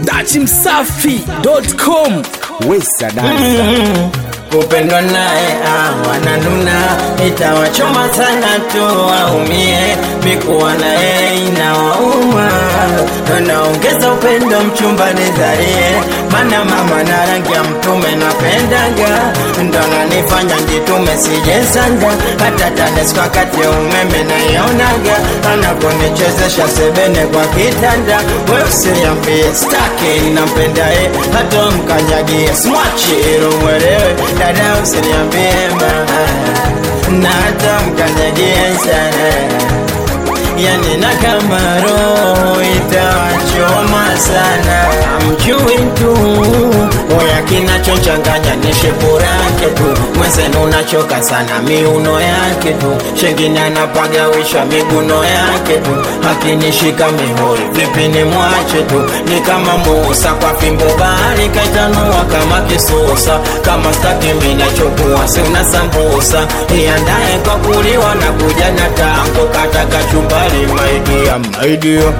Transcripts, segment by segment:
datimsafi.com Wesa dansa kupendwa naye ah, wananuna itawachoma sana tu waumie mikuwa naye inawauma naongeza upendo mchumba nizarie mana mama na rangi ya mtume napendaga ndonanifanya njitume sijesanga hata TANESCO wakati ya umeme naionaga anaponichezesha sebene kwa kitanda weusiambie staki nampendae hata mkanyagie smachi ilumwelewe dada usiniambie mama na hata mkanyagie sana yani na kama roho itawachoma sana mjui tu oya kinachochanganya ni shepu yake tu mwenzenu unachoka sana miuno yake tu shengine anapagawisha miguno yake tu akinishika mihori vipi ni mwache tu ni kama musa kwa fimbo bahari kaitanua kama kisusa kama staki minachokua si una sambusa iandaye kwa kuliwa na kuja na tango kata kachumbari maidia maidia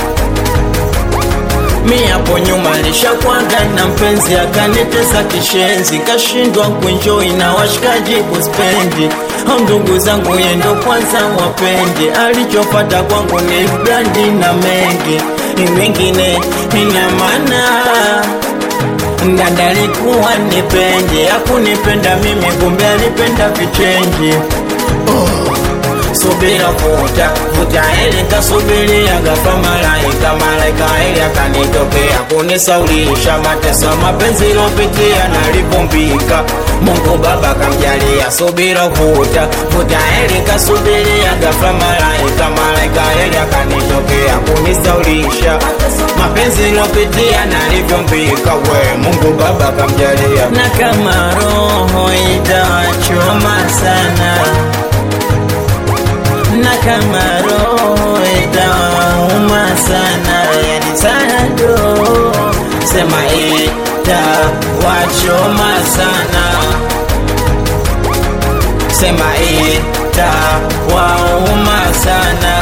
mi hapo nyuma lishakwanga na mpenzi akanitesa kishenzi kashindwa kuenjoi na washikaji kuspendi au ndugu zangu yendo kwanza wapendi alichopata kwangu ni brandi na mengi mengine ina maana ndandalikuwa nipendi akunipenda mimi kumbe alipenda vichenji subira vuta vuta ili kasubiria gafa malaika malaika ili akanitokea kunisaulisha mateso mapenzi lopitia nalipombika mungu baba kamjalia subira vuta vuta ili kasubiria gafa malaika malaika ili akanitokea kunisaulisha mapenzi lopitia nalivyombika we mungu baba kamjalia na kama roho itawachoma sana na kama roho itawauma sana, yani sana ndo sema itawachoma sana, sema itawauma sana.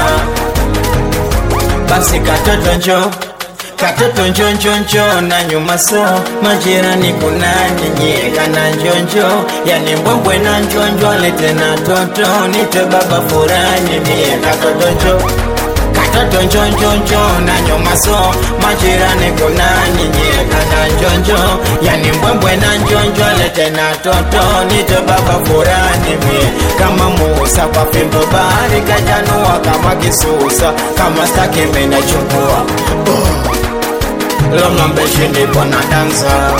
Basi katoto njo katoto njonjonjo na nyuma so majirani kuna nyinyi kana njonjo yani mbwembwe na njonjo lete na toto nite baba furani mie katoto njo katoto njonjonjo na nyuma so majirani kuna nyinyi kana njonjo yani mbwembwe na njonjo lete na toto nite baba furani mie kama Musa kwa fimbo bahari kajanua kama kisusa kama staki menachukua oh. Loma mbeshini pona dansa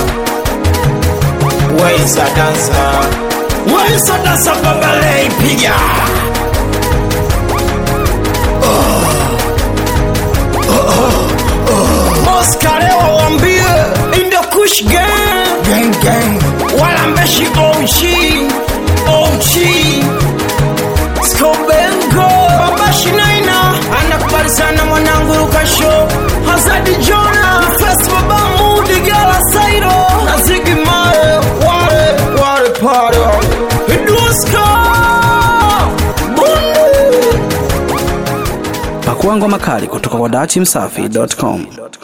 Waisa dansa Waisa dansa babale piga Oscar leo wambie In the kush gang Gang gang Wala mbeshi OG OG Skobengo Babashi Naina Anakubali sana mwanangu Rukasho Hazadi Jona First Baba Mudi Gala Sairo Na Ziggy Mare Wale Wale Paro Iduska Bundu pakua ngoma kali kutoka kwa datimsafi.com